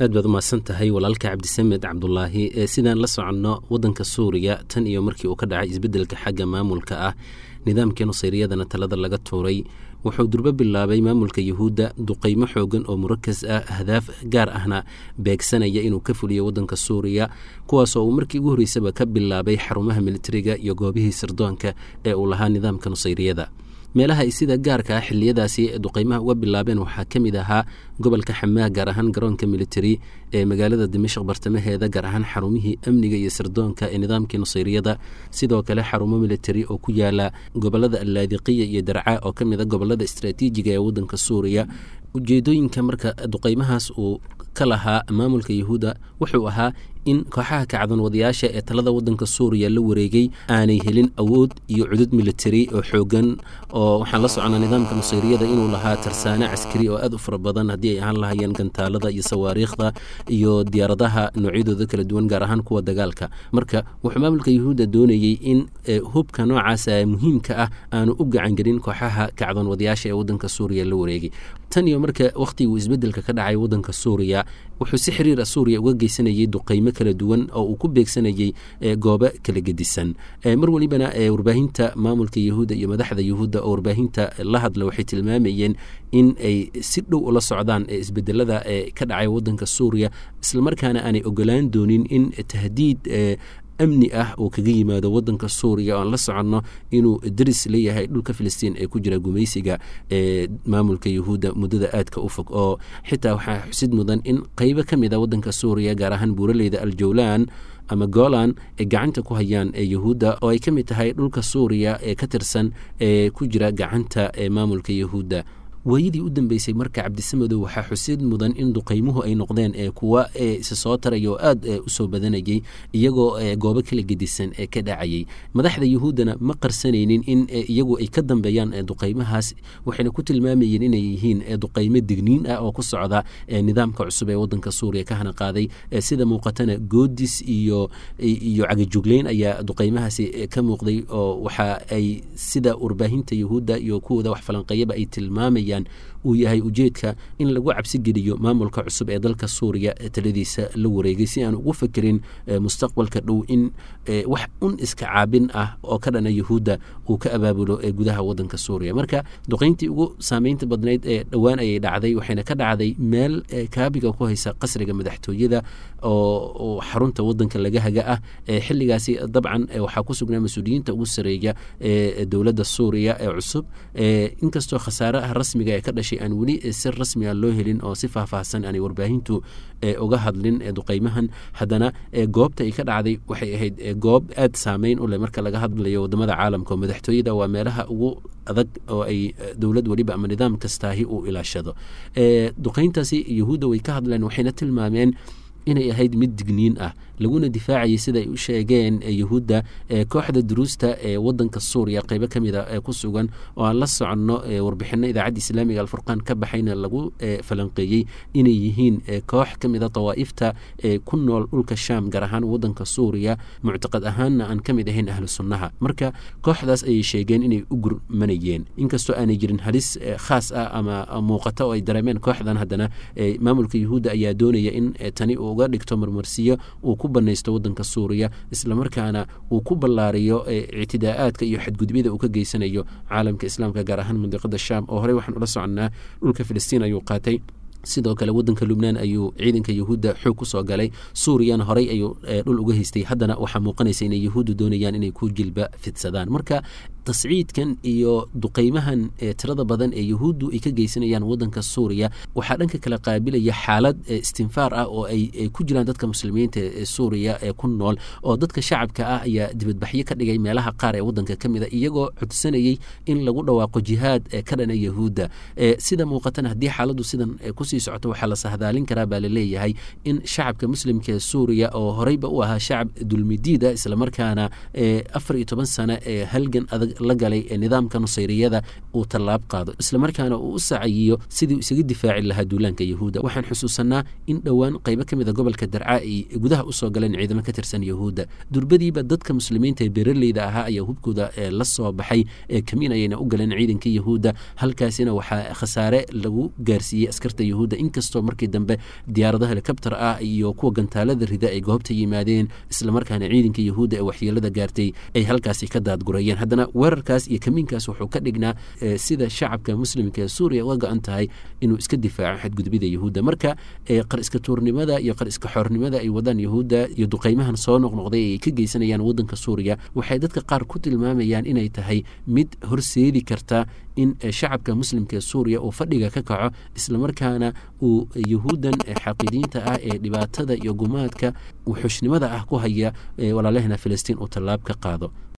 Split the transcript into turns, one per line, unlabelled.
aad baad umahadsan tahay walaalka cabdisamed cabdulaahi sidaan la soconno wadanka suuriya tan iyo markii uu ka dhacay isbeddelka xagga maamulka ah nidaamkii nusayriyadana talada laga tuuray wuxuu durbo bilaabay maamulka yuhuudda duqeymo xoogan oo murakas ah ahdaaf gaar ahna beegsanaya inuu ka fuliyo wadanka suuriya kuwaasoo uu markii ugu horreysaba ka bilaabay xarumaha militariga iyo goobihii sirdoonka ee uu lahaa nidaamka nusayriyada meelaha ay sida gaarka ah xiliyadaasi duqeymaha uga bilaabeen waxaa ka mid ahaa gobolka xamaah gaar ahaan garoonka militari ee magaalada dimashq bartamaheeda gaar ahaan xarumihii amniga iyo sirdoonka ee nidaamkii nusayriyada sidoo kale xarumo militari oo ku yaala gobolada allaadiqiya iyo darca oo ka mid a gobolada istraatiijiga ee wadanka suuriya ujeedooyinka marka duqeymahaas uu ka lahaa maamulka yahuudda wuxuu ahaa in kooxaha kacdan wadayaasha ee talada wadanka suuriya la wareegay aanay helin awood iyo cudud militari oo xoogan oo waxaan la soconnaa nidaamka nusayriyada inuu lahaa tarsaane caskari oo aad u fara badan haddii ay ahaan lahayeen gantaalada iyo sawaariikhda iyo diyaaradaha noocyadooda kala duwan gaar ahaan kuwa dagaalka marka wuxuu maamulka yahuudda doonayey in hubka noocaasa muhiimka ah aanu u gacangelin kooxaha kacdan wadayaasha ee wadanka suuriya la wareegay tan iyo marka wakhtiguu isbeddelka ka dhacay wadanka suuriya wuxuu si xiriira suuriya uga geysanayay duqeymo kala duwan oo uu ku beegsanayay goobo kala gedisan mar welibana warbaahinta maamulka yahuudda iyo madaxda yahuudda oo warbaahinta la hadla waxay tilmaamayeen in ay si dhow ula socdaan isbedelada ka dhacay wadanka suuriya islamarkaana aanay ogolaan doonin in tahdiid amni ah uu kaga yimaado wadanka suuriya oan la soconno inuu daris leeyahay dhulka filistiin ee ku jira gumaysiga ee maamulka yahuudda muddada aadka u fog oo xitaa waxaa xusid mudan in qeybo ka mid a wadanka suuriya gaar ahaan buuraleyda aljowlan ama golan ay gacanta ku hayaan ee yahuudda oo ay ka mid tahay dhulka suuriya ee ka tirsan ee ku jira gacanta ee maamulka yahuudda waayadii u dambeysay marka cabdisamadow waxaa xusid mudan in duqeymuhu ay noqdeen ee kuwa isa soo taraya oo aad usoo badanayay iyagoo goobo kala gedisan ee ka dhacayay madaxda yahuuddana ma qarsanaynin in iyagu ay ka dambeeyaan duqeymahaas waxayna ku tilmaamayeen inay yihiin duqeymo digniin ah oo ku socda nidaamka cusub ee wadanka suuriya ka hana qaaday sida muuqatana goodis iyo iyo cagajugleyn ayaa duqeymahaasi ka muuqday oo waxa ay sida warbaahinta yahuudda iyo kuwooda wax falanqeeyaba ay tilmaamayaan uu yahay ujeedka in lagu cabsi geliyo maamulka cusub ee dalka suuriya taladiisa la wareegay si aan ugu fekerin mustaqbalka dhow in wax un iska caabin ah oo ka dhana yahuudda uu ka abaabulo gudaha wadanka suuriya marka duqeyntii ugu saameynta badnayd ee dhowaan ayay dhacday waxayna ka dhacday meel kaabiga ku haysa qasriga madaxtooyada oo xarunta wadanka laga haga ah xiligaasi dabcan waxaa ku sugnaa mas-uuliyiinta ugu sareeya ee dowladda suuriya ee cusub inkastoo khasaaraha rasmiga ee ka dhashay aan weli si rasmiga loo helin oo si faahfaahsan aanay warbaahintu uga hadlin duqeymahan haddana goobta ay ka dhacday waxay ahayd goob aad saameyn u leh marka laga hadlayo wadamada caalamka oo madaxtooyada waa meelaha ugu adag oo ay dowlad weliba ama nidaam kastaahi uu ilaashado duqeyntaasi yahuudda way ka hadleen waxayna tilmaameen inay ahayd mid digniin ah laguna difaacayay sida ay u sheegeen yahuudda kooxda duruusta ee wadanka suuriya qeybo ka mid a ee ku sugan oo aan la soconno warbixino idaacadda islaamiga alfurqaan ka baxayna lagu falanqeeyey inay yihiin koox ka mid a dawaa'ifta ee ku nool dhulka shaam gaar ahaan wadanka suuriya muctaqad ahaanna aan ka mid ahayn ahlu sunnaha marka kooxdaas ayay sheegeen inay u gurmanayeen inkastoo aanay jirin halis khaas ah ama muuqata oo ay dareemeen kooxdan haddana maamulka yahuudda ayaa doonaya in tani uu uga dhigto marmarsiyo uu ku banaysto wadanka suuriya islamarkaana uu ku ballaariyo ictidaa'aadka iyo xadgudubyada uu ka geysanayo caalamka islaamka gaar ahaan mandiqada shaam oo horey waxaan ula soconnaa dhulka filistiin ayuu qaatay sidoo kale wadanka lubnaan ayuu ciidanka yahuudda xoog ku soo galay suuriyana horey ayuu dhul uga haystay haddana waxaa muuqanaysa inay yahuuddu doonayaan inay ku jilba fidsadaan marka tasciidkan iyo duqeymahan tirada badan ee yahuuddu ay ka geysanayaan wadanka suuriya waxaa dhanka kale qaabilaya xaalad istinfaar ah oo ay ku jiraan dadka muslimiinta ee suuriya ee ku nool oo dadka shacabka ah ayaa dibadbaxyo ka dhigay meelaha qaar ee wadanka ka mid a iyagoo codsanayay in lagu dhawaaqo jihaad ka dhana yahuudda sida muuqatana haddii xaaladdu sidan kusii socoto waxaa la sahdaalin karaa baa laleeyahay in shacabka muslimka ee suuriya oo horeyba u ahaa shacab dulmidiid ah islamarkaana afar iyo toban sano ee halgan adag la galay nidaamka nusayriyada uu tallaab qaado islamarkaana uu u sacayiyo sidii isaga difaaci lahaa duulaanka yahuudda waxaan xusuusanaa in dhowaan qaybo ka mida gobolka darca ay gudaha usoo galeen ciidamo ka tirsan yahuudda durbadiiba dadka muslimiinta ee beeraleyda ahaa ayaa hubkooda la soo baxay kamiin ayayna u galeen ciidanka yahuudda halkaasina waxaa khasaare lagu gaarsiiyey askarta yahuudda inkastoo markii dambe diyaarado helikobter ah iyo kuwa gantaalada rida ay goobta yimaadeen islamarkaana ciidanka yahuudda ee waxyeelada gaartay ay halkaasi ka daadgurayeen haddana weerarkaas iyo kamiinkaas wuxuu ka dhignaa sida shacabka muslimka ee suuriya uga go-an tahay inuu iska difaaco xadgudbida yahuudda marka qar iska tuurnimada iyo qar iska xoornimada ay wadaan yahuudda iyo duqeymahan soo noqnoqday ay ka geysanayaan wadanka suuriya waxay dadka qaar ku tilmaamayaan inay tahay mid horseedi karta in shacabka muslimka ee suuriya uu fadhiga ka kaco islamarkaana uu yahuuddan xaqiidiinta ah ee dhibaatada iyo gumaadka wuxuushnimada ah ku haya walaalahena filistiin uu tallaab ka qaado